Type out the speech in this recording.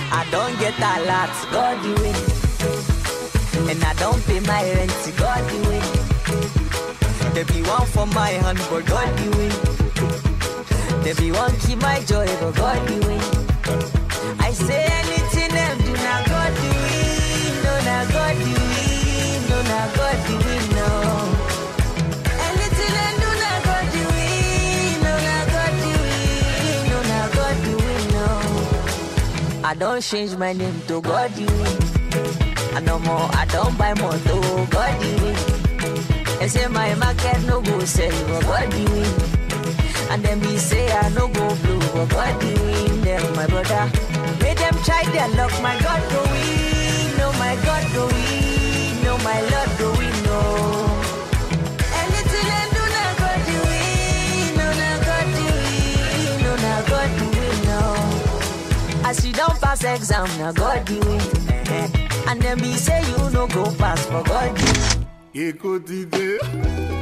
I don't get a lot, God the win. And I don't pay my rent, God the win. There be one for my hand, but God the win. There be one keep my joy, but God the win. I say anything them do not God the win, no not God the win, no not God the win, no. Anything them do not God the win, no not God the win, no not God the win, no. I don't change my name to God the win. I no more, I don't buy more to God the win. They say my market no go sell, but God the win. And then me say I no go blue, but God the win. Them my brother, make them try their luck. My God go win, no my God go win, no my Lord go win, no. Anything I do, na God the win, no na God the win, no na God the win, no. As you don't pass exam, na God the win. eh. And then me say you no go pass, for God the win. Écoute idée.